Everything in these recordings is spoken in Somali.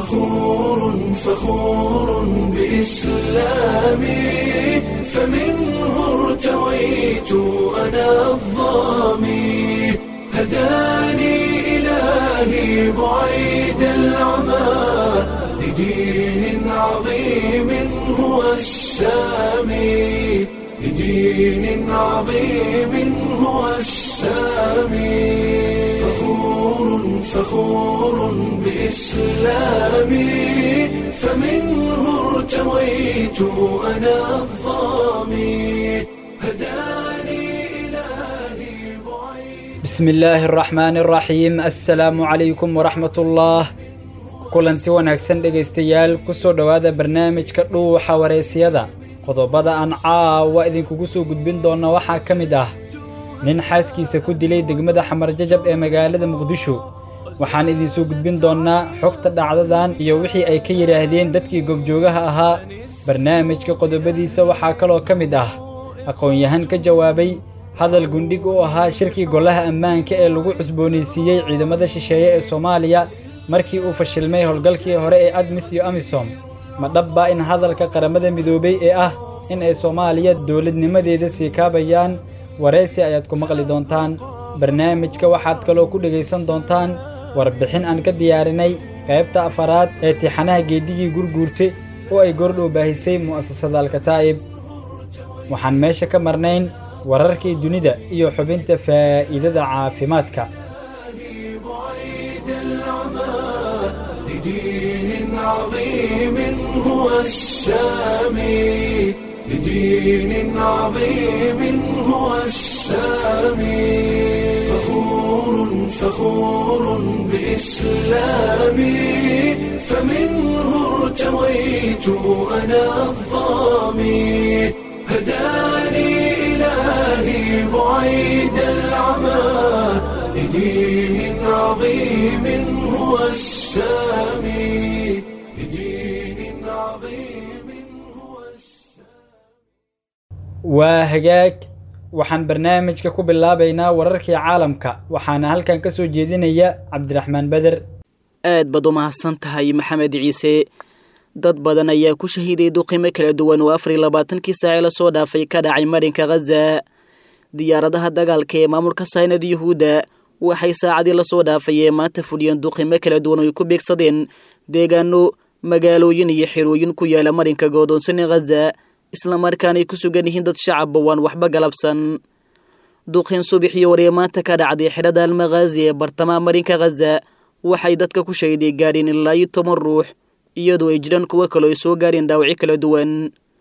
فخور فخور بإسلامي فمنه ارتويت أنا الظامي هداني إلهي بعيد العمى لدين عظيم هو السامي لدين عظيم هو السامي فخور فخور بإسلامي فمنه ارتويت أنا الظامي هداني إلهي بعيد bismi illaahi araxmaani araxiim assalaamu calaykum waraxmatullaah kulanti wanaagsan dhegaystayaal ku soo dhowaada barnaamijka dhuuxa wareysiyada qodobada aan caawa idinkugu soo gudbin doonna waxaa ka mid ah nin xaaskiisa ku dilay degmada xamarjajab ee magaalada muqdisho waxaan idinsoo gudbin doonnaa xogta dhacdadan iyo wixii ay ka yidhaahdeen dadkii gobjoogaha ahaa barnaamijka qodobadiisa waxaa kaloo ka mid ah aqoon-yahan ka jawaabay hadal gundhig u ahaa shirkii golaha ammaanka ee lagu cusboonaysiiyey ciidamada shisheeye ee soomaaliya markii uu fashilmay howlgalkii hore ee admis iyo amisom ma dhabbaa in hadalka qaramada midoobey ee ah in ay soomaaliya dowladnimadeeda sii kaabayaan waraysi ayaad ku maqli doontaan barnaamijka waxaad kaloo ku dhegaysan doontaan warbixin aan ka diyaarinay qaybta afaraad ee tixanaha geedigii gurguurte oo ay goordhow baahisay mu'asasada alkataa'ib waxaan meesha ka marnayn wararkii dunida iyo xubinta faa'iidada caafimaadka بعيد العمى لدين عظيم هو السامي لدين عظيم هو السامي فخور فخور بإسلامي فمنه ارتويت أنا الظامي هداني إلهي بعيد العمى لدين عظيم هو السامي لدين عظيم هو السامي waa hagaag waxaan barnaamijka ku bilaabaynaa wararkii caalamka waxaana halkan ka soo jeedinaya cabdiraxmaan beder aad baad u mahadsan tahay maxamed ciise dad badan ayaa ku shahiiday duqimo kala duwan oo afar iyo labaatankii saace la soo dhaafay ka dhacay marinka khaza diyaaradaha dagaalka ee maamulka saynada yuhuudda waxay saacadii lasoo dhaafay ee maanta fuliyeen duqimo kala duwan oo ay ku beegsadeen deegaano magaalooyin iyo xirooyin ku yaala marinka goodoonsan ee khaza islamarkaana ay ku sugan yihiin dad shacabba waan waxba galabsan duqin subaxii waree maanta ka dhacday xidhada almakhaazi ee bartamaha marinka khaza waxay dadka ku shahiday gaadheen ilaa iyo toban ruux iyadoo ay jiraan kuwo kaloo ay soo gaareen dhaawacyo kala duwan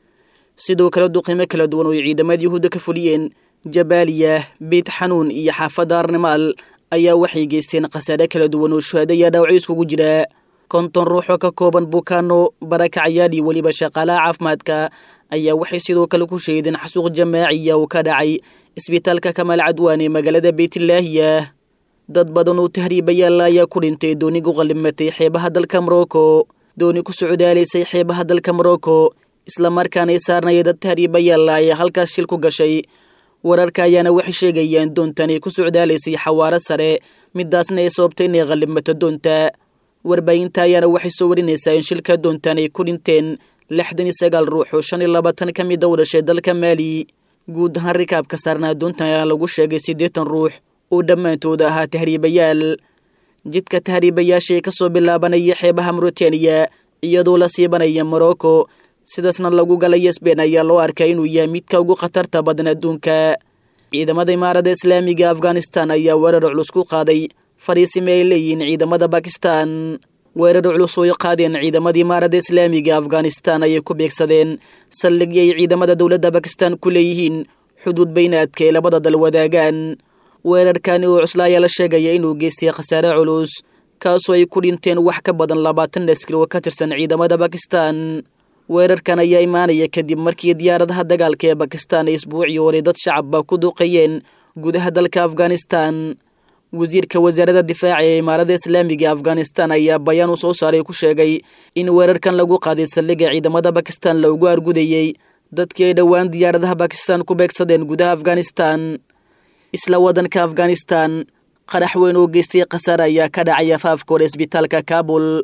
sidoo kale duqimo kala duwan oo ay ciidamada yuhuudda ka fuliyeen jabaaliya beit xanuun iyo xaafadda arnimaal ayaa waxay geysteen khasaare kala duwan oo shuhaado ayaa dhaawacyo iskugu jira konton ruux oo ka kooban bukaano barakacayaal iyo weliba shaqaalaha caafimaadka ayaa waxay sidoo kale ku sheedeen xasuuq jamaaciya oo ka dhacay isbitaalka kamaal cadwaan ee magaalada beytlaahiya dad badan oo tahriibayaal ayaa ku dhintay dooni ku qallimatay xeebaha dalka morocco dooni ku socdaalaysay xeebaha dalka morocco islamarkaana ay saarnaya dad tahriibayaal ayaa halkaas shil ku gashay wararka ayaana waxay sheegayaan doontan ay ku socdaalaysay xawaaro sare midaasna ay sababtay inay qallimato doonta warbaahinta ayaana waxay soo warinaysaa in shilka doontan ay ku dhinteen lixdan iyo sagaal ruux oo shan iyo labaatan ka mida u dhashay dalka maali guud ahaan rikaabka saarnaa doontan ayaa lagu sheegay siddeetan ruux oo dhammaantood ahaa tahriibayaal jidka tahriibayaasha ee kasoo bilaabanaya xeebaha mauritaniya iyadoo la siibanaya morocco sidaasna lagu galaya sbein ayaa loo arkay inuu yahay midka ugu khatarta badan adduunka ciidamada imaarada islaamiga afghanistan ayaa weerar culus ku qaaday fariisime ay leeyihiin ciidamada bakistan weerar culus oo ay qaadeen ciidamada imaarada islaamiga afghanistan ayay ku beegsadeen saldhigii ay ciidamada dowladda bakistan ku leeyihiin xuduud baynaadka ee labada dal wadaagaan weerarkani oo cusla ayaa la sheegaya inuu geystay khasaare culus kaasoo ay ku dhinteen wax ka badan labaatan askari oo ka tirsan ciidamada bakistan weerarkan ayaa imaanaya kadib markii diyaaradaha dagaalka ee bakistan ay isbuucii hore dad shacabba ku duqeeyeen gudaha dalka afghanistan wasiirka wasaaradda difaaca ee imaarada islaamiga afghanistan ayaa bayaan uu soo saaray ku sheegay in weerarkan lagu qaaday saldhigga ciidamada bakistan loogu argudayey dadkii ay dhowaan diyaaradaha bakistan ku beegsadeen gudaha afghanistan isla waddanka afghanistan qarax weyn oo geystay khasaare ayaa ka dhacay afaafka hore isbitaalka kaabul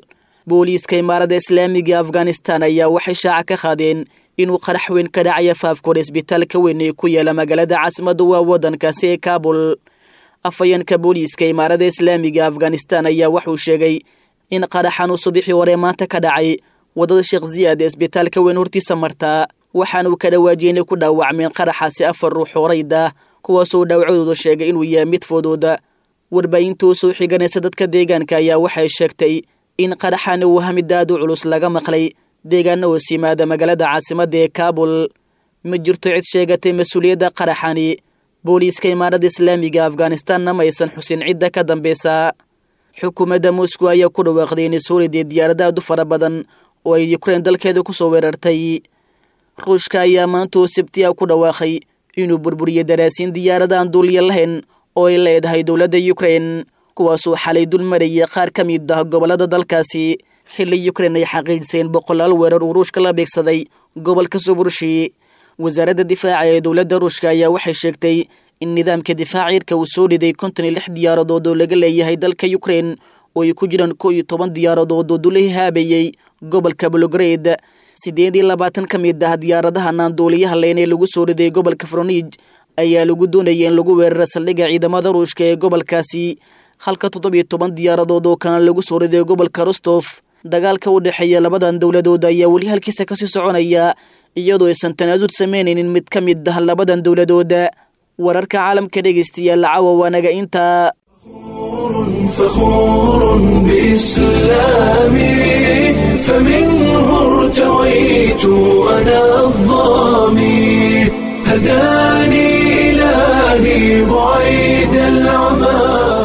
booliiska imaaradda islaamiga afghanistan ayaa waxay shaaca ka qaadeen inuu qarax weyn ka dhacaya faafkooda isbitaalka weyn ee ku yaala magaalada caasimadda waa waddankaasi ee kaabul afhayeenka booliiska imaaradda islaamiga afghanistan ayaa wuxuu sheegay in qaraxan uu subixii hore maanta ka dhacay waddada sheekh ziyaad ee isbitaalka weyn hortiisa martaa waxaanuu ka dhawaajiyey inay ku dhaawacmeen qaraxaasi afar ruux horayda kuwaasoo dhaawacadooda sheegay inuu yahay mid fudud warbaahinta u soo xiganaysa dadka deegaanka ayaa waxay sheegtay in qaraxani uu hamid aad u culus laga maqlay deegaana hoos yimaada magaalada caasimadda ee kaabul ma jirto cid sheegatay mas-uuliyadda qaraxani booliiska imaaradda islaamiga afghanistanna ma aysan xusin cidda ka dambeysa xukuumadda moscow ayaa ku dhawaaqday inay soo riday diyaarada aad u fara badan oo ay yukrain dalkeeda ku soo weerartay ruushka ayaa maanta oo sabtiya ku dhawaaqay inuu burburiyey daraasiin diyaarada aan duuliya lahayn oo ay leedahay dowladda yukrain kuwaasuu xalay dul marayay qaar ka mid ah gobollada dalkaasi xilli yukrain ay xaqiijiseen boqolaal weerar uu ruushka la beegsaday gobolka suburshi wasaaradda difaaca ee dowladda ruushka ayaa waxay sheegtay in nidaamka difaaca cirka uu soo riday konton iyo lix diyaaradood oo laga leeyahay dalka yukrain oo ay ku jiraan koo iyo toban diyaaradood oo dula haabayey gobolka bologred siddeed iyo labaatan ka mid ah diyaaradaha naanduuliyaha leyn ee lagu soo riday gobolka fronij ayaa lagu doonayay in lagu weeraro saldhigga ciidamada ruushka ee gobolkaasi halka toddobiyo toban diyaaradood oo kana lagu soo riday gobolka rostof dagaalka u dhexeeya labadan dowladood ayaa weli halkiisa kasii soconaya iyadoo aysan tanaasul samaynaynin mid ka mid ah labadan dowladood wararka caalamka dhegeystayaal caawa waanaga intaa فخور بإسلامي فمنه ارتويت أنا الظامي هداني إلهي بعيد العمى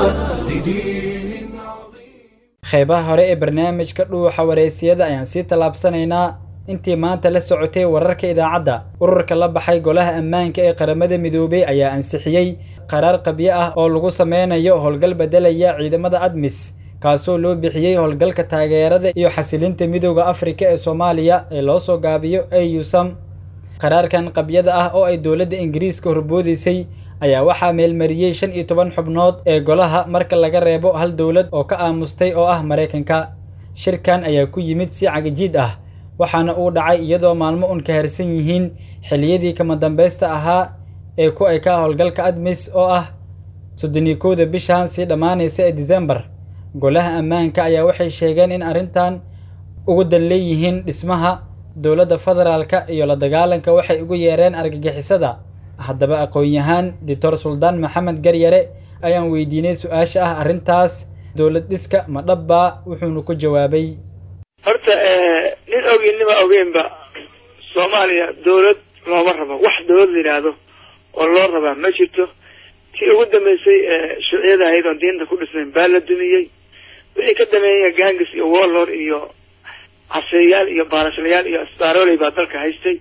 لدين عظيم qeybaha hore ee barnaamijka dhuuxa wareysiyada ayaan sii tallaabsanaynaa intii maanta la socotay wararka idaacadda ururka la baxay golaha ammaanka ee qaramada midoobey ayaa ansixiyey qaraar qabyo ah oo lagu sameynayo howlgal beddelaya ciidamada admis kaasoo loo bixiyey howlgalka taageerada iyo xasilinta midooda afrika ee soomaaliya ee loo soo gaabiyo eusam qaraarkan qabyada ah oo ay dowladda ingiriiska horboodaysay ayaa waxaa meelmariyey shan iyo toban xubnood ee golaha marka laga reebo hal dowlad oo ka aamustay oo ah maraykanka shirkan ayaa ku yimid si cagajiid ah waxaana uu dhacay iyadoo maalmo un ka harsan yihiin xilliyadii kama dambaysta ahaa ee ku ekaa howlgalka admis oo ah soddoniyo kowda bishan sii dhammaanaysa ee disembar golaha ammaanka ayaa waxay sheegeen in arrintan ugu dan leeyihiin dhismaha dowladda federaalka iyo la dagaalanka waxay ugu yeereen argagixisada haddaba aqoon-yahaan doctor suldaan maxamed garyare ayaan weydiinay su-aasha ah arrintaas dowlad dhiska ma dhabbaa wuxuuna ku jawaabay horta nin ogeyn nima ogeynba soomaaliya dawlad looma rabo wax dawlad la yidhaahdo oo loo rabaa ma jirto tii ugu dambeysay shuuciyada ahayd oon diinta ku dhisnayn baa la dumiyey wixii ka dameeya gangis iyo warlord iyo caseeyaal iyo baarashlayaal iyo asbaaroley baa dalka haystay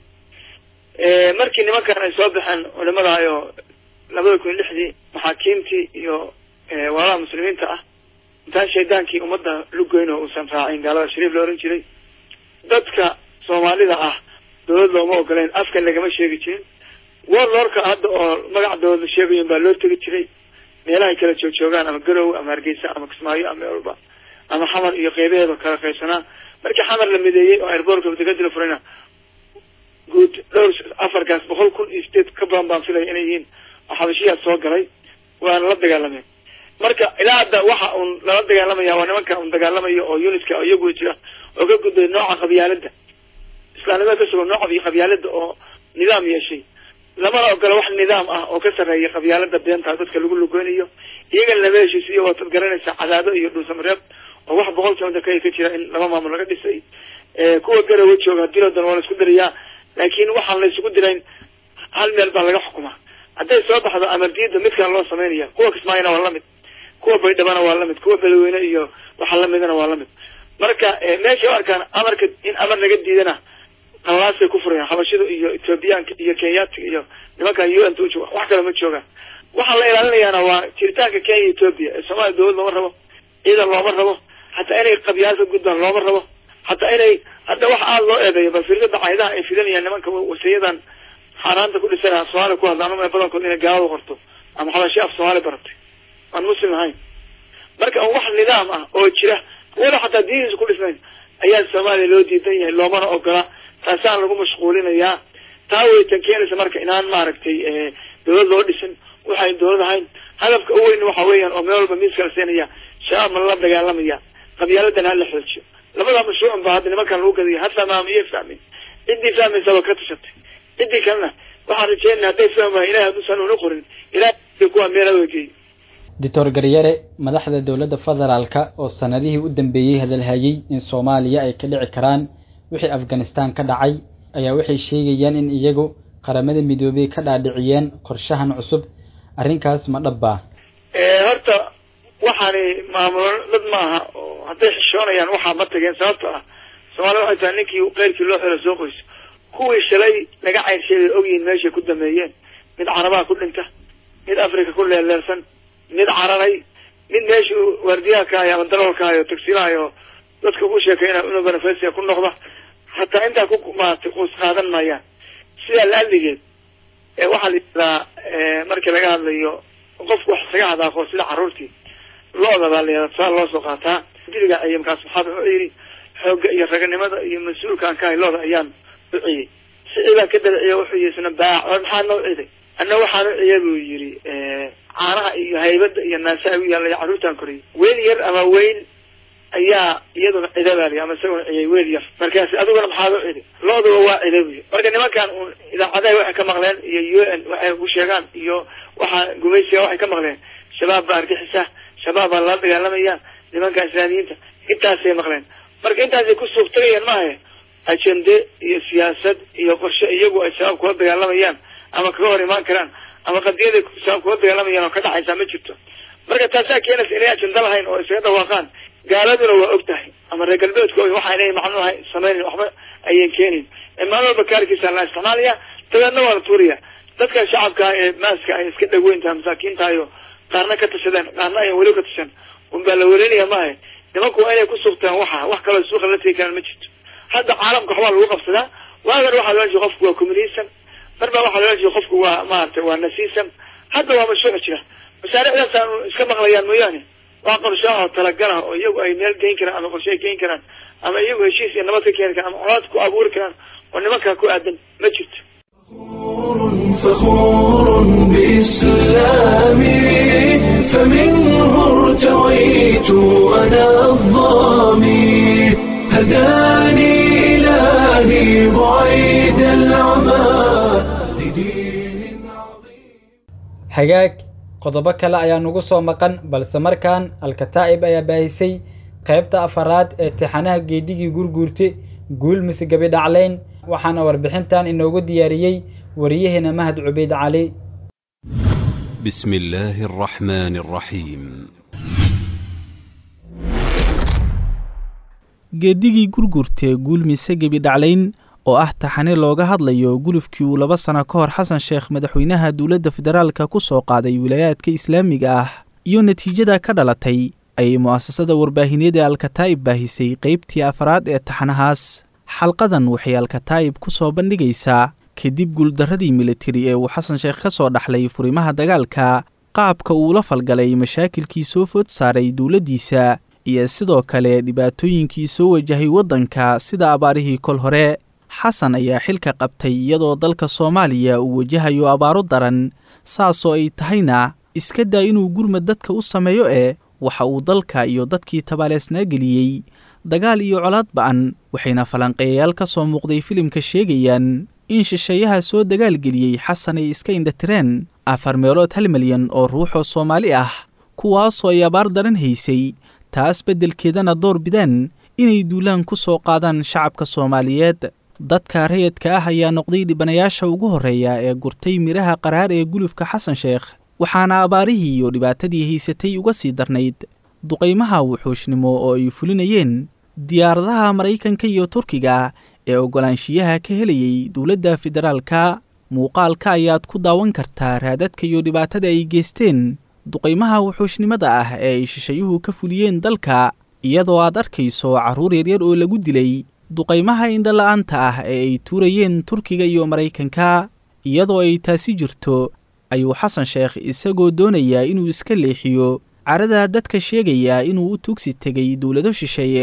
markii nimankan ay soo baxeen culimadahayo labada kun iyo lixdii maxaakiimtii iyo walaalaha muslimiinta ah intaan shaydaankii ummadda lugoyn oo uusan raacin gaalada shariif la ohan jiray dadka soomaalida ah dawlad looma ogoleyn afkan lagama sheegi jirin warlordka hadda oo magaca dawlad la sheegayin baa loo tegi jiray meelahay kala joogjoogaan ama garowe ama hargeysa ama kismaayo ama meel walba ama xamar iyo qeybaheeda kala qaybsanaa markii xamar la mideeyey oo airbortka degadi la furayna guud dhowr afarkaas boqol kun iyo sideed ka badan baan filaya inay yihiin oo xabashiyaad soo galay waana la dagaalameen marka ilaa hadda waxa uun lala dagaalamaya waa nimanka un dagaalamayo oo unitka oo iyagu jira oo ka gudbay nooca qabyaalada islaamnimada ka sugan nooca qabyaalada oo nidaam yeeshay lamana ogola wax nidaam ah oo ka sarreeya qabyaalada beenta dadka lagu lugeynayo iyagana lama heshiisiyo waatad garanaysa cadaado iyo dhuusamareeb oo wax boqol kilomitr ka ka jira in laba maamul laga dhisay kuwa garawa jooga dilodan waa la isku dirayaa laakiin waxaan la isugu dirayn hal meel baa laga xukumaa hadday soo baxdo amardiida mid kale loo sameynaya kuwa kismaayona waa lamid kuwa baydhabana waa lamid kuwa beledweyne iyo waxa lamidana waa lamid marka meeshay u arkaan amarka in amar laga diidana qalaasay ku furayaan xabashida iyo ethoobiyaanka iyo kenyaatiga iyo nimankan u n t ujooga wax kale ma joogaan waxaa la ilaalinayaana waa jiritaanka kenya ethoobia ee soomaaliya dawlad looma rabo ciidan looma rabo hataa inay qabyaal ka gudbaan looma rabo hataa inay hadda wax aada loo eedeeyo bal firdada caydaha ay fidanayaan nimanka wasiyadan xaaraanta ku dhisanaa soomaaliya ku hadla ama badankood inay gaalada qorto ama xabashi af soomaali baratay aan muslim ahayn marka wax nidaam ah oo jira wala xataa diiniisa ku dhisnayn soomaaliya loo diidan yahay loomana ogola taasaan lagu mashquulinayaa taa waytan keenaysa marka inaan maaragtay dawlad loo dhisin waxayn dawlad ahayn hadafka u weyn waxa weeyaan oo meel walba miiska la siinaya shabaab ma la dagaalamaya qabyaaladan ha la xoojiyo labada mashruucun ba hadda nimankan lagu gadaya ha fahmaamiye fahmin ciddii fahmaysa waa ka tashatay ciddii kalena waxaan rajeynaya hadday fahmaha ilahay hadduusan una qorin ilahay kuwa meela wegeey doctor garyare madaxda dowladda federaalka oo sanadihii u dambeeyey hadalhayey in soomaaliya ay ka dhici karaan wixii afghanistan ka dhacay ayaa waxay sheegayaan in iyagu qaramada midoobey ka dhaadhiciyeen qorshahan cusub arrinkaas ma dhabbaa horta waxaani maamulo dad maaha oo hadday xishoonayaan waxaa ma tageen sababto ah soomaalida waxay tahay ninkii keyrkii loo xelo soo qoyso kuwii shalay laga cayrsheegay ogyihiin meeshay ku dameeyeen mid carabaha ku dhinta mid africa ku leeleersan mid cararay mid meeshii waardiyaha ka hayo ama daroolka hayo tagsiilahayo dadka ku sheekeyna inuu benefasia ku noqda hataa intaa ku maaragtay quus qaadan maayaan sidaa laaligeed waxaa la yidhahdaa markii laga hadlayo qofku wax isaga hadaaqo sida carruurtii lo-da baa la yihahda tusaal loo soo qaataa diliga ciye markaas maxaad wuxuu yidhi xoogga iyo raganimada iyo mas-uulkaan ka hay lo-da ayaan u ciyey sicii baa ka dabiciye wuxuu yihi isna baac war maxaa noo ciday anna waxaan u ciye buu yidhi caanaha iyo haybada iyo naasaha u yaallay carruurtaan koriyay weel yar ama weyn ayaa iyaduna cida baa liy ama isaguna ciyay weel yar markaas adiguna maxaad u cidi lo-duba waa cida buy marka nimankan un idaacadaha waxay ka maqleen iyo u n waxay ku sheegaan iyo waxaa gumaysiga waxay ka maqleen shabaab baa argixisa shabaab baa lala dagaalamaya nimanka islaamiyiinta intaasay maqleen marka intaasay ku suuq tagayaan maaha ajende iyo siyaasad iyo qorshe iyagu ay shabaab kula dagaalamayaan ama kaga hor imaan karaan ama qadiyaday shabaab kula dagaalamayaan oo ka dhacaysaa ma jirto marka taasaa keenaysa inay ajenda lahayn oo isaga dhawaaqaan gaaladuna waa og tahay ama reer galbeedku waxa inay macnuha samaynayn waxba ayan keenayn maalin walba kaarkiisa la isticmaalaya dabeedna waa la tuuraya dadka shacabka ee maaska ay iska dhagweyntaha masaakiintaayo qaarna ka tashadeen qaarna ayan weli ka tashan un baa la welinaya maaha nimanku waa inay ku suugtaan waxa wax kaloo suuqa la tegi karaan ma jirto hadda caalamka waxbaa lagu qabsadaa waagan waxaa loola jeeda qofku waa communism mar baa waxaa loola jeeda qofku waa maaragtay waa nasiism hadda waa mashruuc jira mashaariicdaasaan iska maqlayaan mooyaane waa qorshaha oo talagalah oo iyagu ay meel geyn karaan ama qorshe ay geyn karaan ama iyagu heshiis iyo nabad ka keeni karaan ama colaad ku abuuri karaan oo nimankaa ku aadan ma jirto فخور بإسلامي فمنه ارتويت أنا الظامي هداني إلهي بعيد العمى لدين عظيم hagaag qodobo kale ayaa nugu soo maqan balse markaan alkataa'ib ayaa baahisay qaybta afaraad ee tixanaha geedigii gurguurte guul mise gabi dhaclayn waxaana warbixintan inoogu diyaariyey wariyaheena mahad cubeyd cali بسم الله الرحمن الرحيم geedigii gurgurtee guul mise gebi dhaclayn oo ah taxane looga hadlayo gulufkii uu laba sano ka hor xasan sheekh madaxweynaha dowladda federaalka ku soo qaaday wilaayaadka islaamiga ah iyo natiijada ka dhalatay ayay mu'asasada warbaahineed ee alkataa'ib baahisay qaybtii afraad ee taxanahaas xalqadan waxay alkataa'ib ku soo bandhigaysaa kadib guuldarradii militari ee uu xasan sheekh ka soo dhaxlay furimaha dagaalka qaabka uu la falgalay mashaakilkii soo food saaray dowladdiisa iyo sidoo kale dhibaatooyinkii soo wajahay waddanka sida abaarihii kol hore xasan ayaa xilka qabtay iyadoo dalka soomaaliya uu wajahayo abaaro daran saasoo ay tahayna iska daa inuu gurmad dadka u sameeyo ee waxa uu dalka iyo dadkii tabaaleesnaa geliyey dagaal iyo colaad ba'an waxayna falanqeeyayaal ka soo muuqday filimka sheegayaan in shisheeyaha soo dagaalgeliyey xasan ay iska indhatireen afar meelood hal milyan oo ruuxoo soomaali ah kuwaasoo ay abaar daran haysay taas beddelkeedana door bidaan inay duulaan ku soo qaadaan shacabka soomaaliyeed dadka rayadka ah ayaa noqday dhibanayaasha ugu horreeya ee gurtay midhaha qaraar ee gulufka xasan sheekh waxaana abaarihii iyo dhibaatadii haysatay uga sii darnayd duqaymaha wuxuushnimo oo ay fulinayeen diyaaradaha maraykanka iyo turkiga ee oggolaanshiyaha ka helayay dowladda federaalka muuqaalka ayaad ku daawan kartaa raadadka iyo dhibaatada ay geysteen duqaymaha wuxuushnimada ah ee ay shishayuhu ka fuliyeen dalka iyadoo aad arkayso carruur yaryar oo lagu dilay duqaymaha indhola'aanta ah ee ay tuurayeen turkiga iyo maraykanka iyadoo ay taasi jirto ayuu xasan sheekh isagoo doonayaa inuu iska leexiyo carada dadka sheegaya inuu u tugsi tegay dowlado shisheeye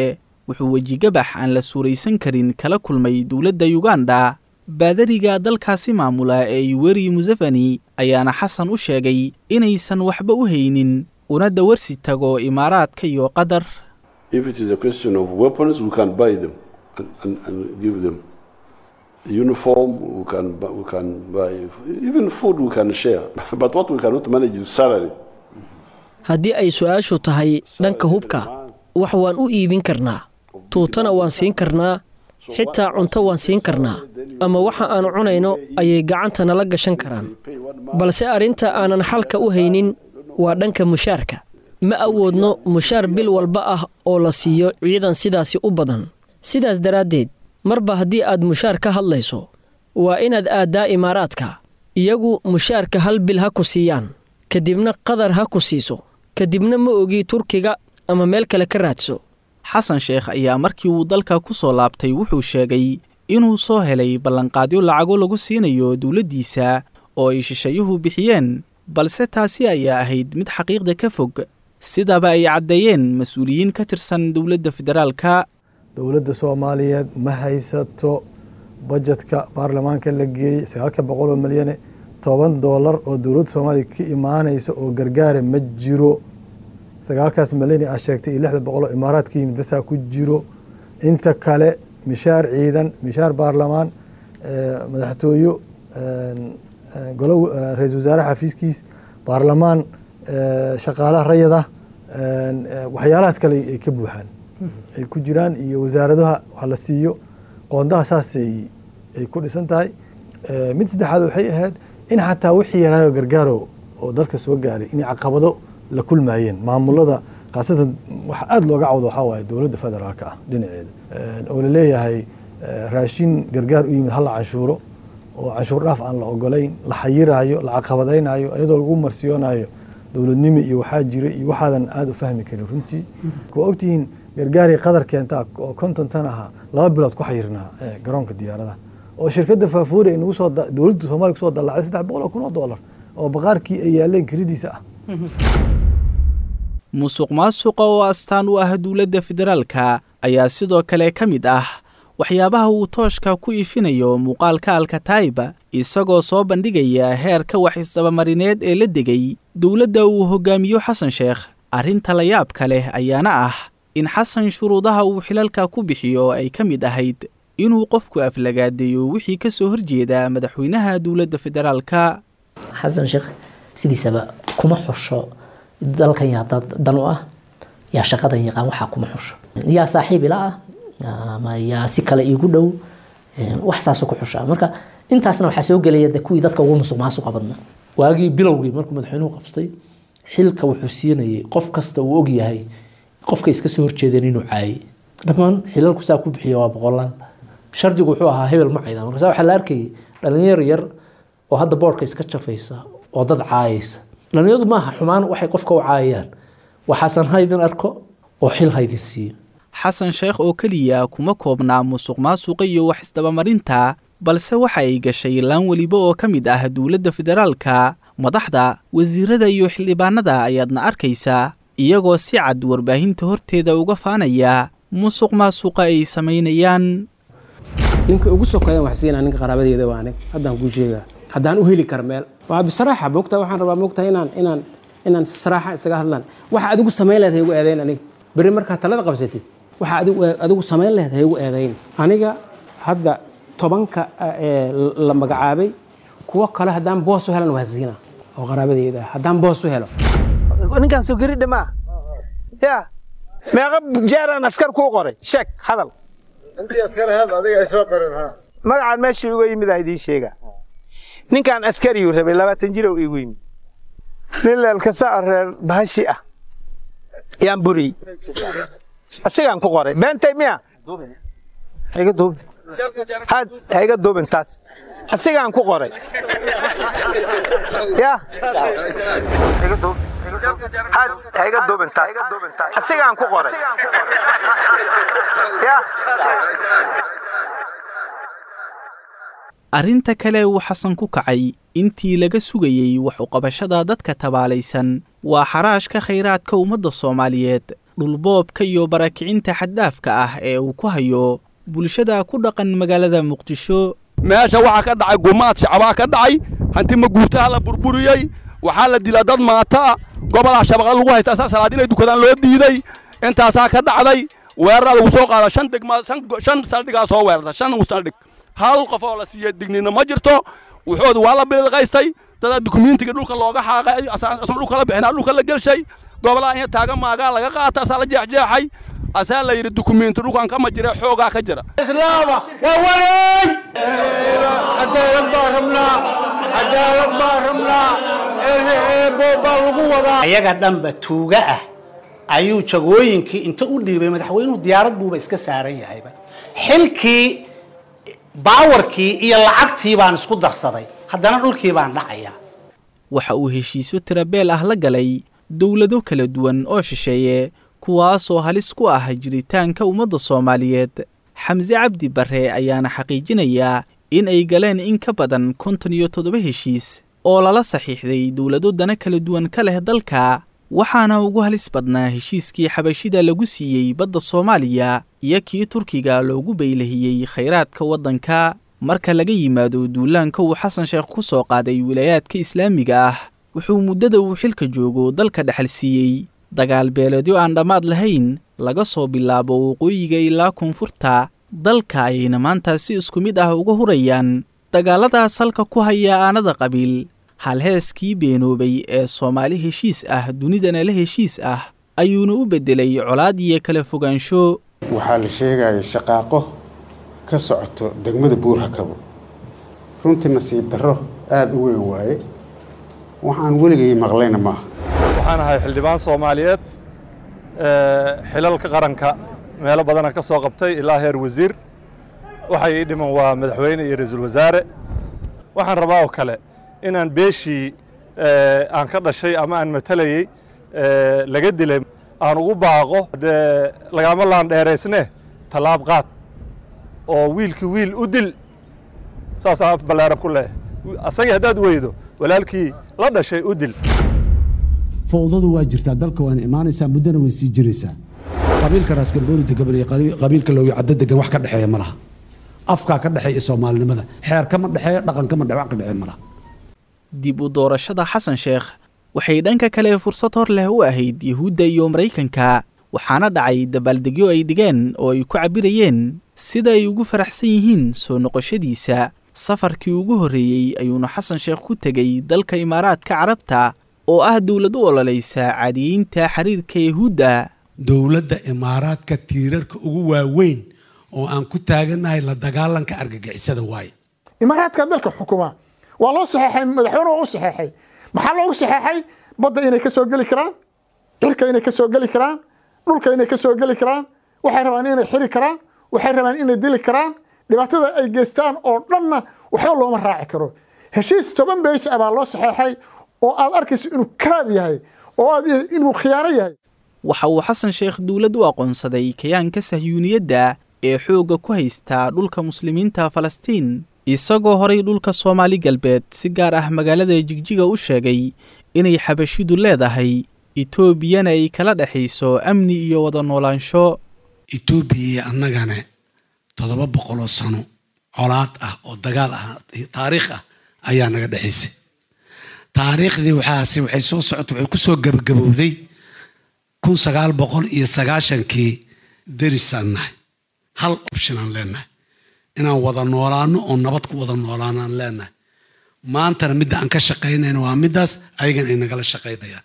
wuxuu wejigabax aan la suuraysan karin kala kulmay dowladda yuganda baadariga dalkaasi maamula ee yuweri museveni ayaana xasan u sheegay inaysan waxba u haynin una dawarsi tago imaaraadka iyo qatar If it is a question of weapons, we can buy them and, and, and give them. Uniform, we can, bu- we can buy. Even food, we can share. But what we cannot manage is salary. haddii ay su-aashu tahay dhanka hubka wax waan u iibin karnaa tuutana waan siin karnaa xitaa cunto waan siin karnaa ama waxa aan cunayno ayay gacanta nala gashan karaan balse arrinta aanan xalka u haynin waa dhanka mushaarka ma awoodno mushaar bil walba ah oo la siiyo ciidan sidaasi u badan sidaas daraaddeed marba haddii aad mushaar ka hadlayso waa inaad aaddaa imaaraadka iyagu mushaarka hal bil ha ku siiyaan kadibna qadar ha ku siiso kadibna ma ogi turkiga ama meel kale ka raadso xasan sheekh ayaa markii uu dalka ku soo laabtay wuxuu sheegay inuu soo helay ballanqaadyo lacago lagu siinayo dowladdiisa oo ay shisheeyuhu bixiyeen balse taasi ayaa ahayd mid xaqiiqda ka fog sidaba ay caddeeyeen mas-uuliyiin ka tirsan dowladda federaalka dowladda soomaaliyeed ma haysato bajetka baarlamaanka la geeyey sagaalka boqol oo milyane toban doolar oo dowladda soomaaliya ka imaanaysa oo gargaara ma jiro sagaalkaas milyane aa sheegtay iyo lixda boqol oo imaaraadka yimid basaa ku jiro inta kale mishaar ciidan mishaar baarlamaan eh, madaxtooyo eh, golo eh, ra-iisul wasaare xafiiskiis baarlamaan eh, shaqaalaha rayada eh, waxyaalahaas kale ay ka buuxaan ay ku jiraan iyo wasaaradaha wax la siiyo qoondaha saasay ay ku dhisan tahay Eh, mid saddexaad waxay ahayd in xataa wixii yaraayo gargaaro oo dalka soo gaaray inay caqabado la kulmaayeen maamulada khaasatan waxa aada looga cawdo waxaa waaye dowladda federaalka ah dhinaceeda Eh, oo la leeyahay eh, raashin gargaar u yimid hala canshuuro oo canshuur dhaaf aan la ogolayn la xayiraayo la caqabadaynayo iyadoo lagu marsiyoonayo dowladnimo iyo waxaa jira iyo waxaadan aada u fahmi karin runtii waa ogtihiin gargaaray qadar keentaa oo konton tan ahaa laba bilood ku xayirnaa eh, garoonka diyaaradaha oo shirkadda faafuuri ay nagu soo da- dowladda soomaaliya kusoo dallacday saddex boqol oo kun oo doolar oo baqaarkii ay yaaleen kiridiisa ah musuq maasuqa oo astaan u ah dowladda federaalka ayaa sidoo kale ka mid ah waxyaabaha uu tooshka ku ifinayo muuqaalka alkataiba isagoo soo bandhigaya heerka wax isdabamarineed ee la degay dowladda uu hogaamiyo xasan sheekh arrinta la yaabka leh ayaana ah in xasan shuruudaha uu xilalka ku bixiyo ay ka mid ahayd inuu qofku aflagaadeeyo wixii ka soo horjeeda madaxweynaha dowladda federaalka xasan sheekh sidiisaba kuma xusho dalkan yaa dad dan u ah yaa shaqadan yaqaan waxaa kuma xusho yaa saaxiib ila ah ama yaa si kale iigu dhow eh, wax saasoo ku xusha marka intaasna waxaa soo gelaya de kuwii dadka ugu musuq maasuqa badnaa waagii bilowgii markuu madaxweynuhu qabtay xilka wuxuu siinayay qof kasta uu ogyahay qofka iska soo horjeedeen inuu caayay dhammaan xilalku saa ku bixiya waa boqolaan shardigu wuxuu ahaa hebel ma cayda markaasa waxaa la arkayay dhalinyaro yar oo hadda boodhka iska jafaysa oo dad caayaysa dhalinyaradu maaha xumaan waxay qofka u caayayaan waxaasan haydin arko oo xil haydin siiyo xasan sheekh oo keliya kuma koobnaa musuq maasuqa iyo wax isdabamarinta balse waxa ay gashay laan weliba oo ka mid ah dowladda federaalka madaxda wasiirada iyo xildhibaanada ayaadna arkaysaa iyagoo si cad warbaahinta horteeda uga faanaya musuq maasuqa ay samaynayaan ninka ugu sokeeyan wax siinaa ninka qaraabadeeda waa anig haddaan kuu sheegaa haddaan u heli kara meel waa bisaraaxa moogtaa waxaan rabaa moogtaa inaan inaan inaan si saraaxa isaga hadlaan waxa adigu samayn leed ha igu eedayn aniga berri markaad talada qabsatid waxa adigu adigu samayn leed ha igu eedayn aniga hadda tobanka ee la magacaabay kuwo kale haddaan boos u helan waa siinaa oo qaraabadeeda ah haddaan boos u helo ninkaan soo geri dhamaa ya meeqa jeeraan askar kuu qoray sheeg hadal intii askar ahayd adiga ay soo qorin ha magacaan meeshuu iga yimid aa idiin sheega ninkaan askariyuu rabay labaatan jirow igu yimid nin leelkasa reer bahashi ah yaan buriyey asigaan ku qoray beentay miya haiga duubin had haiga duubin taas asigaan ku qoray ya haiga duubin had haiga duubin taas asigaan ku qoray ya arrinta kale uu xasan ku kacay intii laga sugayey wax u qabashada dadka tabaalaysan waa xaraashka khayraadka ummadda soomaaliyeed dhulboobka iyo barakicinta xaddaafka ah ee uu ku hayo bulshada ku dhaqan magaalada muqdisho meesha waxaa ka dhacay gumaad shacbaa ka dhacay hanti maguurtaha la burburiyey waxaa la dilaa dad maata ah gobolaa shabaqa lagu haysta asaa salaad inay dukadaan loo diiday intaasaa ka dhacday weeraraa lagu soo qaada shan degma shan saldhigaa soo weerarta shan saldhig hal qof oo la siiyey dignina ma jirto wuxoodu waa la bililqaystay dadaa dukumentiga dhulka looga xaaqay asna dhulka la bixinaa dhulka la gelshay gobolaha in taaga maagaa laga qaata asaa la jeexjeexay asaa la yidhi dukumenti dhulkan kama jira xoogaa ka jira islaama waa walay cadaalad baan rabnaa cadaalad baan rabnaa baa lagu wadaa ayaga dhanba tuuga ah ayuu jagooyinkii inta u dhiibay madaxweynuhu diyaarad buuba iska saaran yahayba xilkii baawarkii iyo lacagtii baan isku darsaday haddana dhulkii baan dhacayaa waxa uu heshiisyo tirabeel ah la galay dowlado kala duwan oo shisheeye kuwaasoo halis ku ah jiritaanka ummadda soomaaliyeed xamse cabdi barre ayaana xaqiijinayaa in ay galeen in ka badan konton iyo toddoba heshiis oo lala saxiixday dowlado dana kala duwan ka leh dalka waxaana ugu halis badnaa heshiiskii xabashida lagu siiyey badda soomaaliya iyo kii turkiga loogu baylahiyey khayraadka waddanka marka laga yimaado duulaanka uu xasan sheekh ku soo qaaday wilaayaadka islaamiga ah wuxuu muddada uu xilka joogo dalka dhexal siiyey dagaal beeleedyo aan dhammaad lahayn laga soo bilaabo waqooyiga ilaa koonfurta dalka ayayna maanta si isku mid ah uga hurayaan dagaalladaas halka ku haya aanada qabiil halheeskii beenoobay ee soomaali heshiis ah dunidana la heshiis ah ayuuna u beddelay colaad iyo kala fogaansho waxaa la sheegaya shaqaaqo ka socoto degmada buurhakabo runtii nasiib darro aada u weyn waaye waxaan weligay maqlayna maaha waxaan ahay xildhibaan soomaaliyeed xilalka qaranka meelo badana ka soo qabtay ilaa heer wasiir waxay ii dhiman waa madaxweyne iyo ra-iisul wasaare waxaan rabaa oo kale inaan beeshii aan ka dhashay ama aan matalayey laga dilay aan ugu baaqo dee lagama laan dheeraysne tallaab qaad oo wiilkii wiil u dil saasaan af ballaaran ku leeyahay asagii haddaad weydo walaalkii la dhashay u dil fowdadu waa jirtaa dalka waana imaanaysaa muddana way sii jiraysaa qabiilka raasgambooni degan iyo qabiilka loogi caddo degan wax ka dhexeeya ma laha afkaa ka dhexeeya soomaalinimada xeer kama dhexeeyo dhaqan kama dhex wax ka dhexeeya ma laha dib u doorashada xasan sheekh waxay dhanka kale fursad hor leh u ahayd yuhuudda iyo maraykanka waxaana dhacay dabaaldegyo ay dhigeen oo ay ku cabbirayeen sida ay ugu faraxsan yihiin soo noqoshadiisa safarkii ugu horreeyey ayuuna xasan sheekh ku tegey dalka imaaraadka carabta oo ah dowlad u ololaysa caadiyeynta xiriirka yuhuudda dowladda imaaraadka tiirarka ugu waaweyn oo aan ku taagannahay la dagaalanka argagixisada waaye imaaraadka dalka xukuma waa loo saxeexay madaxweyne waa u saxeexay maxaa loogu saxeexay badda inay ka soo geli karaan cirka inay ka soo geli karaan dhulka inay ka soo geli karaan waxay rabaan inay xiri karaan waxay rabaan inay dili karaan dhibaatada ay geystaan oo dhanna waxba looma raaci karo heshiis toban beesh ah baa loo saxeexay oo aad arkayso inuu karaab yahay oo aad inuu khiyaano yahay waxa uu xasan sheekh dowlad u aqoonsaday kayaanka sahyuuniyadda ee xoogga ku haystaa dhulka muslimiinta falastiin isagoo horay dhulka soomaali galbeed si gaar ah magaalada jigjiga u sheegay inay xabashidu leedahay etoobiyana ay kala dhexayso amni iyo wada noolaansho etoobiya iyo annagana toddoba boqoloo sano colaad ah oo dagaal ah taariikh ah ayaa naga dhexaysay taariikhdii waxaasi waxay soo socota waxay ku soo gabagabowday kun sagaal boqol iyo sagaashankii derisaan nahay hal option aan leenahay inaan wada noolaano oo nabad ku wada noolaano aan leenahay maantana midda aan ka shaqaynayno waa middaas ayagan ay nagala shaqaynayaan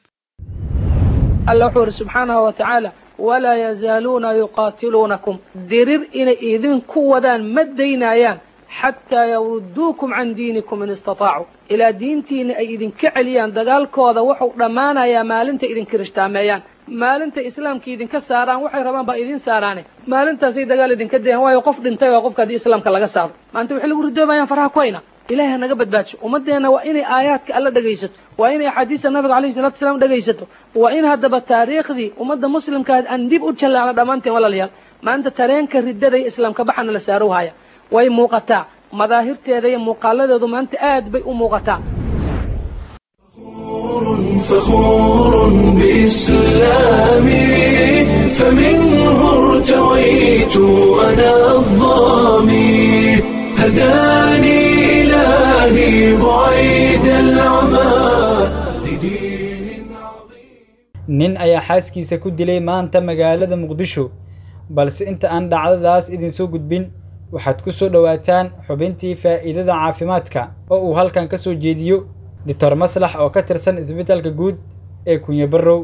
alla wuxuu yidhi subxaanahu wa tacaala walaa yazaaluuna yuqaatiluunakum dirir inay idinku wadaan ma daynayaan xataa yawruduukum can diinikum in istataacu ilaa diintiina ay idinka celiyaan dagaalkooda wuxuu dhammaanayaa maalinta idinka rishtaameeyaan maalinta islaamka idinka saaraan waxay rabaan baa idin saaraane maalintaasay dagaal idinka dayaan waayo qof dhintay waa qofka haddii islaamka laga saaro maanta waxay lagu ridoobayaan faraha ku hayna ilaahay hanaga badbaadsho ummadeenna waa inay aayaadka alla dhegaysato waa inay axaadiista nabiga alayhi salatu wasalaam dhegaysato waa in haddaba taariikhdii ummadda muslimka aan dib u jallaacno dhammaanteen walaalayaal maanta tareenka riddada iyo islaamka baxana la saaro haya way muuqataa madaahirteeda iyo muuqaaladeedu maanta aad bay u muuqataa فخور بإسلامي فمنه ارتويت أنا الظامي هداني إلهي بعيد العمى nin ayaa xaaskiisa ku dilay maanta magaalada muqdisho balse inta aan dhacdadaas idinsoo gudbin waxaad ku soo dhowaataan xubintii faa'iidada caafimaadka oo uu halkan ka soo jeediyo doctor maslax oo ka tirsan isbitaalka guud ee kunyo barrow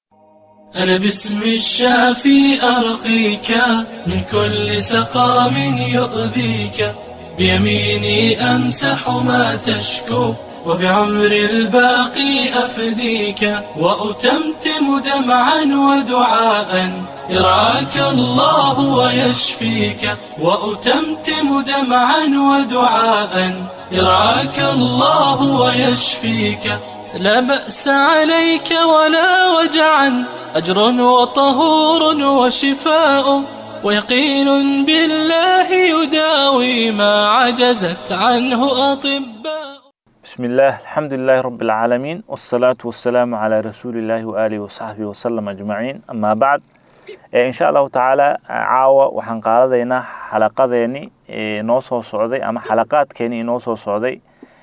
أنا باسم الشافي أرقيك من كل سقام يؤذيك بيميني أمسح ما تشكو وبعمر الباقي أفديك وأتمتم دمعا ودعاء يرعاك الله ويشفيك وأتمتم دمعا ودعاء يرعاك الله ويشفيك لا بأس عليك ولا وجعا أجر وطهور وشفاء ويقين بالله يداوي ما عجزت عنه أطباء بسم الله الحمد لله رب العالمين والصلاة والسلام على رسول الله وآله وصحبه وسلم أجمعين أما بعد إن شاء الله تعالى caawa waxaan qaadadaynaa xalaqadeeni noo soo socday ama xalaqaadkeeni inoo soo socday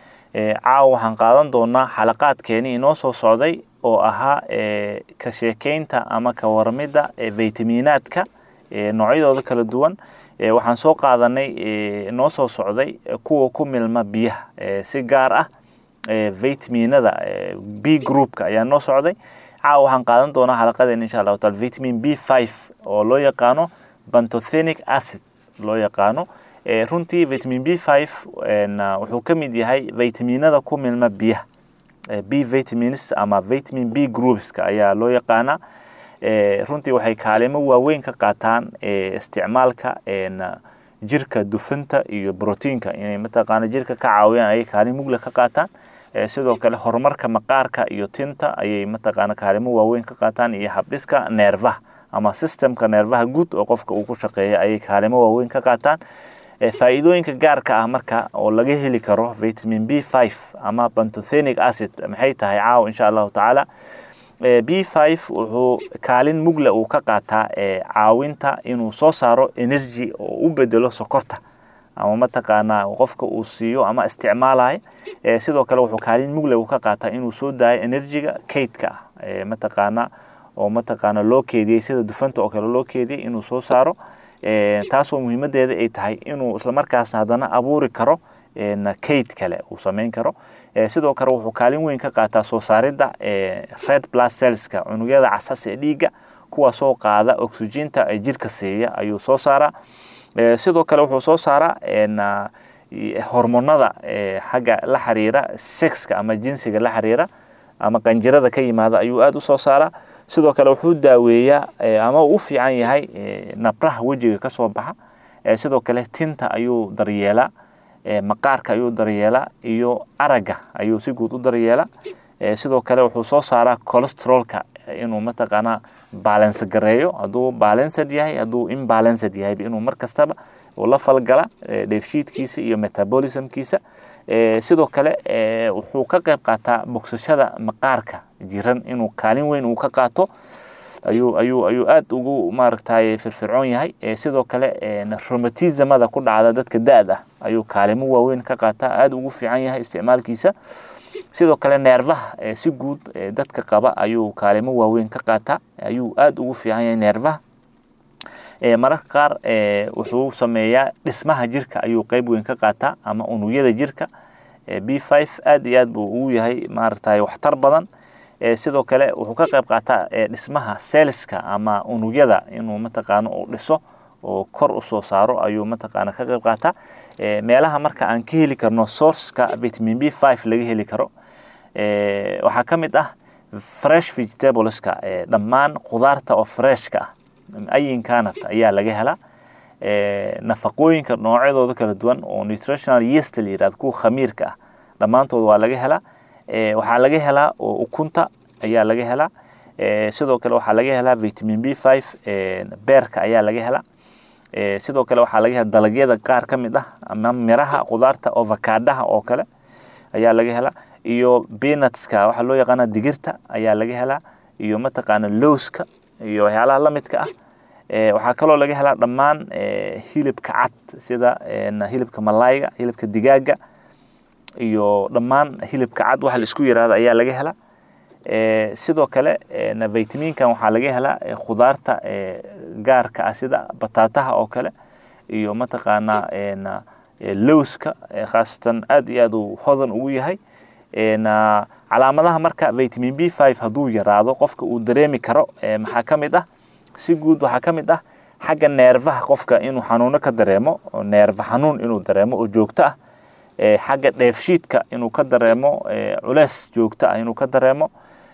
caawa waxaan qaadan doonaa xalaqaadkeeni inoo soo socday oo ahaa ka sheekeynta ama ka warmidda vitaminaadka noocyadooda kala duwan waxaan soo qaadanay noo soo socday kuwa ku milma biyaha si gaar ah vitaminada b groupka ayaa noo socday caawa waxaan qaadan doonaa xalaqadeen insha allahu taala vitamin b five oo loo yaqaano bantothenic acid loo yaqaano runtii vitamin b five wuxuu ka mid yahay vitaminada ku milma biyaha b vitamins ama vitamin b groupska ayaa loo yaqaanaa runtii waxay kaalimo waaweyn ka qaataan isticmaalka jirka dufinta iyo brotiinka inay mataqaana jirka ka caawiyaan ayay kaalin mugla ka qaataan sidoo kale horumarka maqaarka iyo tinta ayay mataqaana kaalimo waaweyn ka qaataan iyo habdhiska neervaha ama systemka neervaha guud oo qofka uu ku shaqeeya ayay kaalimo waaweyn ka qaataan faa'iidooyinka gaarka ah marka oo laga heli karo vitamin b five ama bantothenic acid maxay tahay caawa insha allahu tacaala b five wuxuu kaalin mugla uu ka qaataa caawinta inuu soo saaro energy oo u bedelo sokorta ama mataqaanaa qofka uu siiyo ama isticmaalayo sidoo kale wuxuu kaalin mugla uu ka qaataa inuu soo daayo energyga kaydka ah mataqaana oo mataqaana loo keediyey sida dufanta oo kale loo keediyey inuu soo saaro taasoo muhiimadeeda ay tahay inuu islamarkaasna haddana abuuri karo kayd kale uu samayn karo sidoo kale wuxuu kaalin weyn ka qaataa soo saaridda red blood cellska unugyada casas ee dhiigga kuwaasoo qaada oxyginta ee jirka siiya ayuu soo saaraa sidoo kale wuxuu soo saaraa hormonada xagga la xiriira sexka ama jinsiga la xiriira ama qanjirada ka yimaada ayuu aada u soo saaraa sidoo kale wuxuu daaweeyaa ama uu u fiican yahay nabraha wejiga ka soo baxa sidoo kale tinta ayuu daryeelaa maqaarka ayuu daryeelaa iyo aragga ayuu si guud u daryeelaa sidoo kale wuxuu soo saaraa colostrolka inuu mataqaanaa balance gareeyo hadduu balanced yahay hadduu imbalanced yahay inuu mar kastaba uu la falgala dheefshiidkiisa iyo metabolismkiisa sidoo kale wuxuu ka qayb qaataa bogsashada maqaarka jiran inuu kaalin weyn uu ka qaato ayuu ayuu ayuu aada ugu maaragtay firfircoon yahay sidoo kale romatismada ku dhacda dadka da-da ayuu kaalimo waaweyn ka qaataa aada ugu fiican yahay isticmaalkiisa sidoo kale neervaha si guud dadka qaba ayuu kaalimo waaweyn ka qaataa ayuu aada ugu fiican yahay neervaha mararka qaar wuxuu sameeyaa dhismaha jirka ayuu qeyb weyn ka qaataa ama unugyada jirka b five aada iyo aad buu ugu yahay maaragtay waxtar badan sidoo kale wuxuu ka qayb qaataa dhismaha selska ama unugyada inuu mataqaano uu dhiso oo kor u soo saaro ayuu mataqaana ka qayb qaataa meelaha marka aan ka heli karno sourceka vitamin b five laga heli karo waxaa ka mid ah fresh vegetables-ka dhammaan khudaarta oo freshka ah ayinkanat ayaa laga helaa nafaqooyinka noocyadooda kala duwan oo nutritional yeast la yirahdo kuwa khamiirka ah dhammaantood waa laga helaa waxaa laga helaa oo ukunta ayaa laga helaa sidoo kale waxaa laga helaa vitamin b five beerka ayaa laga helaa sidoo kale waxaa laga helaa dalagyada qaar ka mid ah ama miraha khudaarta ovakaadaha oo kale ayaa laga helaa iyo peanutska waxaa loo yaqaana digirta ayaa laga helaa iyo mataqaana lowska iyo waxyaalaha la midka ah waxaa kaloo laga helaa dhammaan hilibka cad sida hilibka malayga hilibka digaaga iyo dhammaan hilibka cad waxa la isku yiraahdo ayaa laga helaa sidoo kale vitaminkan waxaa laga helaa khudaarta gaarka ah sida bataataha oo kale iyo mataqaanaa lowska khaasatan aad iyo aad uu hodan ugu yahay calaamadaha marka vitamin b five hadduu yaraado qofka uu dareemi karo maxaa ka mid ah si guud waxaa ka mid ah xagga neerfaha qofka inuu xanuuno ka dareemo neerfa xanuun inuu dareemo oo joogto ah xagga dheefshiidka inuu ka dareemo culeys joogto ah inuu ka dareemo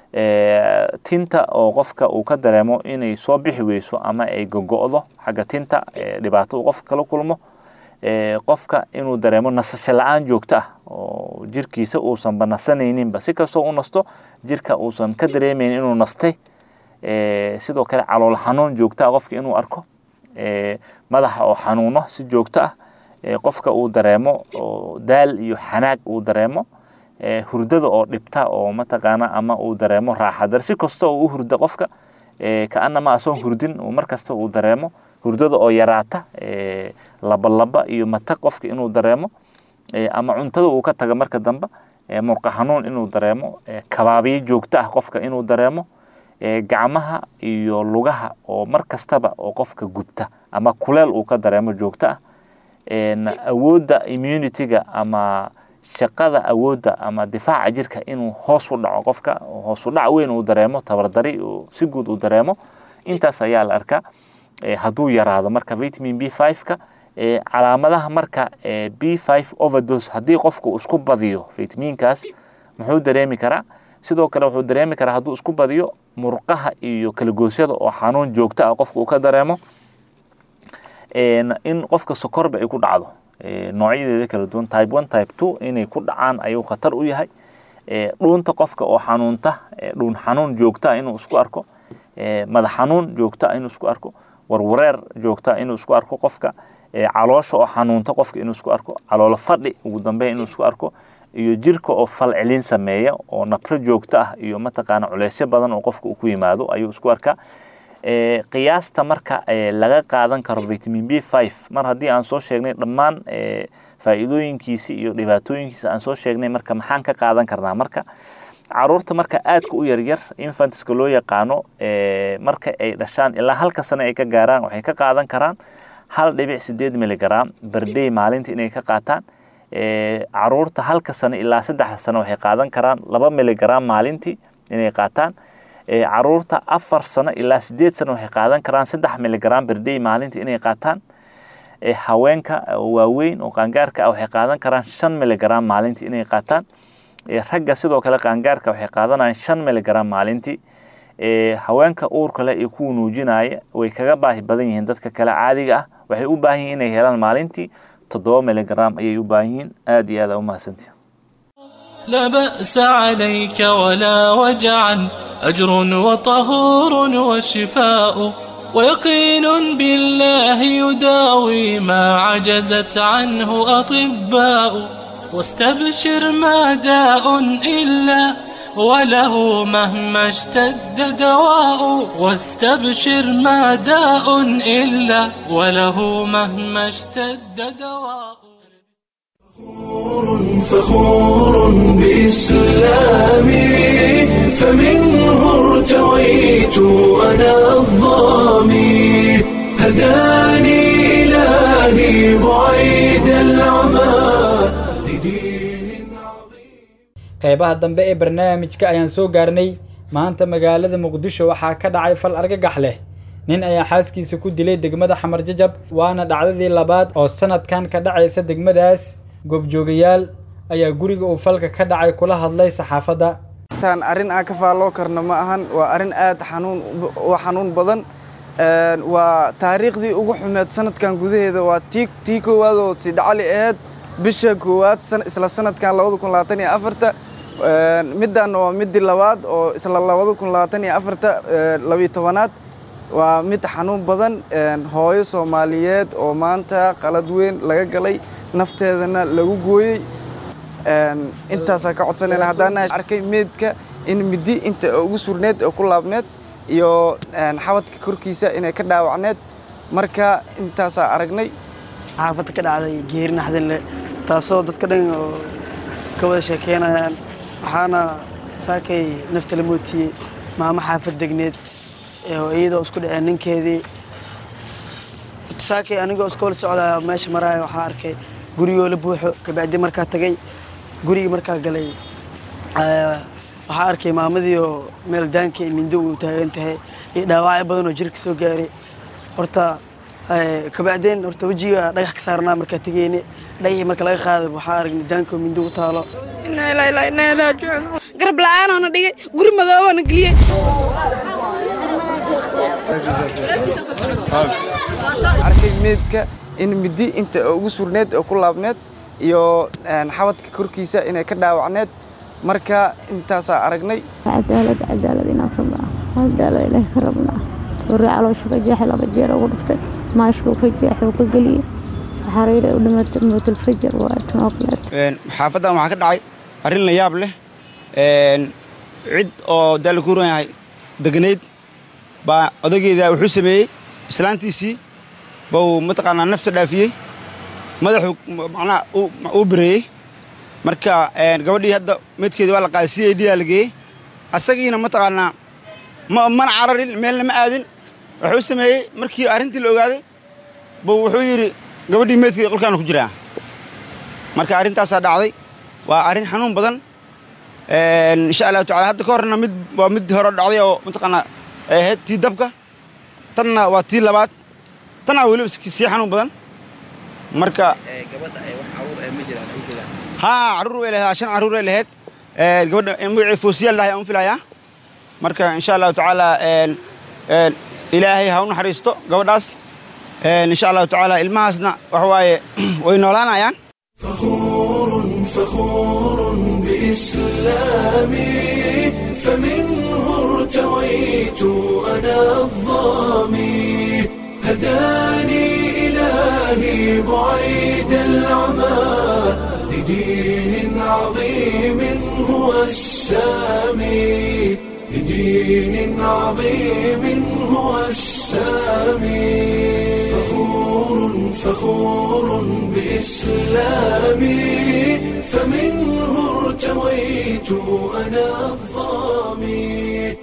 tinta oo qofka uu ka dareemo inay soo bixi weyso ama ay gogo'do xagga tinta dhibaato uu qofka kala kulmo qofka inuu dareemo nasasho la-aan joogto ah oo jirkiisa uusanba nasanayninba si kastoo u nasto jirka uusan ka dareemaynin inuu nastay sidoo kale calool xanuun joogto ah qofka inuu arko madaxa oo xanuuno si joogto ah qofka uu dareemo daal iyo xanaag uu dareemo hurdada oo dhibta oo mataqaana ama uu dareemo raaxadar si kasta oo u hurda qofka kaanama asoon hurdin markasta uu dareemo hurdada oo yaraata labalaba iyo matag qofka inuu dareemo ama cuntada uu ka taga marka dambe murqa xanuun inuu dareemo kabaabiyo joogto ah qofka inuu dareemo gacmaha iyo lugaha oo mar kastaba oo qofka gubta ama kuleel uu ka dareemo joogto ah awoodda immunityga ama shaqada awoodda ama difaaca jirka inuu hoos u dhaco qofka hoos u dhac weyn uu dareemo tabardari si guud uu dareemo intaas ayaa la arkaa hadduu yaraado marka vitamin b five-ka calaamadaha marka b five overdose haddii qofka uu isku badiyo vitaminkaas muxuu dareemi karaa sidoo kale wuxuu dareemi karaa hadduu isku badiyo murqaha iyo kalagoosyada oo xanuun joogto ah qofka uu ka dareemo in qofka sokorba ay ku dhacdo noocyadeeda kala duwan type one type two inay ku dhacaan ayuu khatar u yahay dhuunta qofka oo xanuunta dhuun xanuun joogto ah inuu isku arko madax xanuun joogto ah inuu isku arko warwareer joogto ah inuu isku arko qofka caloosha oo xanuunta qofka inuu isku arko caloolo fadhi ugu dambeyn inuu isku arko iyo jirka oo falcelin sameeya oo nabro joogto ah iyo mataqaana culeysyo badan oo qofka uu ku yimaado ayuu isku arkaa qiyaasta marka laga qaadan karo vitamin b five mar haddii aan soo sheegnay dhammaan faa'iidooyinkiisi iyo dhibaatooyinkiisa aan soo sheegnay marka maxaan ka qaadan karnaa marka caruurta marka aadka u yaryar infantiska loo yaqaano marka ay dhashaan ilaa halka sane ay ka gaaraan waxay ka qaadan karaan hal dhibic sideed miligram berdey maalinta inay ka qaataan caruurta halka sane ilaa saddexda sane waxay qaadan karaan laba miligram maalintii inay qaataan caruurta afar sano ilaa sideed sano waxay qaadan karaan saddex miligram berdey maalintii inay qaataan haweenka waaweyn oo qaangaarka ah waxay qaadan karaan shan miligram maalintii inay qaataan ragga sidoo kale qaangaarka waxay qaadanayaan shan miligram maalintii haweenka uurka leh iyo kuwa nuujinaya way kaga baahi badan yihiin dadka kale caadiga ah waxay u baahan yihiin inay helaan maalintii toddoba miligram ayay u baahan yihiin aad iyo aad aa u mahadsantihin لا بأس عليك ولا وجعا أجر وطهور وشفاء ويقين بالله يداوي ما عجزت عنه أطباء واستبشر ما داء إلا وله مهما اشتد دواء واستبشر ما داء إلا وله مهما اشتد دواء فخور بإسلامي فمنه ارتويت أنا الظامي هداني إلهي بعيد العمى qaybaha dambe ee barnaamijka ayaan soo gaarnay maanta magaalada muqdisho waxaa ka dhacay fal argagax leh nin ayaa xaaskiisa ku dilay degmada xamar jajab waana dhacdadii labaad oo sanadkan ka dhacaysa degmadaas goobjoogayaal ayaa guriga uu falka ka dhacay kula hadlay saxaafadda tan arrin aan ka faalloo karno ma ahan waa arrin aad xanuun u xanuun badan waa taariikhdii ugu xumeed sanadkan gudaheeda waa tii tii koowaad oo sidcali ahayd bisha koowaad isla sanadkan labada kun labaatan iyo afarta middan waa midii labaad oo isla labada kun labaatan iyo afarta labiyo tobanaad waa mid xanuun badan hooyo soomaaliyeed oo maanta qalad weyn laga galay nafteedana lagu gooyey intaasaa ka codsanayna haddaan arkay meedka in midi inta ugu surneed oo ku laabneed iyo xabadka korkiisa inay ka dhaawacneed marka intaasaa aragnay xaafadda ka dhacday geeri naxdin leh taasoo dadka dhan oo ka wada sheekeynayaan waxaana saakay nafta la mootiyey maamo xaafad degneed oo iyadoo isku dhaceen ninkeedii saakay anigoo iska wala socdaa meesha maraayo waxaa arkay gurigoo la buuxo kabacdi markaa tagay gurigii markaa galay waxaa arkay maamadii oo meel daanka mindo uu taagan tahay iyo dhaawacyo badan oo jirka soo gaaray horta kabacdeen horta wejiga dhagax ka saarnaa markaa tegeyne dhagixii marka laga qaaday waxaa aragnay daanka oo mindo u taalo garab la'aanoona dhigay guri madoobaana geliyey arkay meedka in midi inta ugu surneed oo ku laabneed iyo xabadka korkiisa inay ka dhaawacneed marka intaasaa aragnay cadaalad cadaalad inaan rabnaa cadaalad ilaahi ka rabnaa warri caloosha ka jeexay laba jeer ugu dhuftay maashkuu ka jeexay uu ka geliyey xariir ay u dhimatay mowtulfajar waa tanookleed xaafaddan waxaa ka dhacay arrin la yaab leh cid oo daal ku ran yahay deganayd baa odageeda wuxuu sameeyey islaantiisii bau mataqaanaa nafta dhaafiyey madaxuu macnaha uu bireeyey marka gabadhii hadda meydkeeda waa la qaaday c a d aa la geeyey asagiina mataqaanaa ma mana cararin meelna ma aadin wuxuu sameeyey markii arrintii la ogaaday buu wuxuu yidhi gabadhii meydkeeda qolkaana ku jiraa marka arrintaasaa dhacday waa arrin xanuun badan insha allahu tacala hadda ka horna mid waa mid hore dhacday oo mataqaanaa ay ahayd tii dabka tanna waa tii labaad tanna weliba sii xanuun badan marka haa carruur way lahayd shan carruur ay lahayd gabadha magacii foosiyaal dhahay aan u filayaa marka insha allahu tacaala ilaahay ha u naxariisto gabadhaas insha allahu tacaala ilmahaasna waxa waaye way noolaanayaan فخور بإسلامي فمنه ارتويت أنا الظامي هداني إلهي بعيد العمى لدين عظيم هو السامي لدين عظيم هو السامي فخور فخور بإسلامي فمنه ارتويت أنا الظامي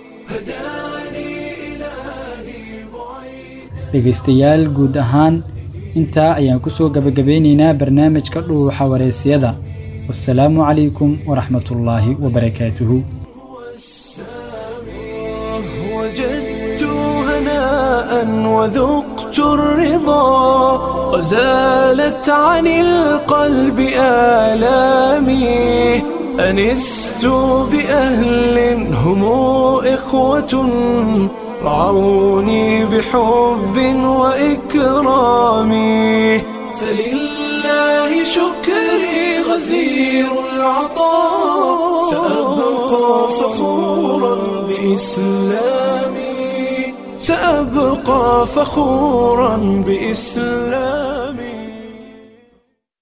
dhegaystayaal guud ahaan intaa ayaan ku soo gabagabeynaynaa barnaamijka dhuuxa wareysiyada wasalaamu calaykum waraxmatullaahi wabarakaatuhu وجدت هناء وذقت الرضا وزالت عن القلب آلامي أنست بأهل هم إخوة رعوني بحب وإكرام فلله شكري غزير العطاء سأبقى فخورا بإسلامي سأبقى فخورا بإسلامي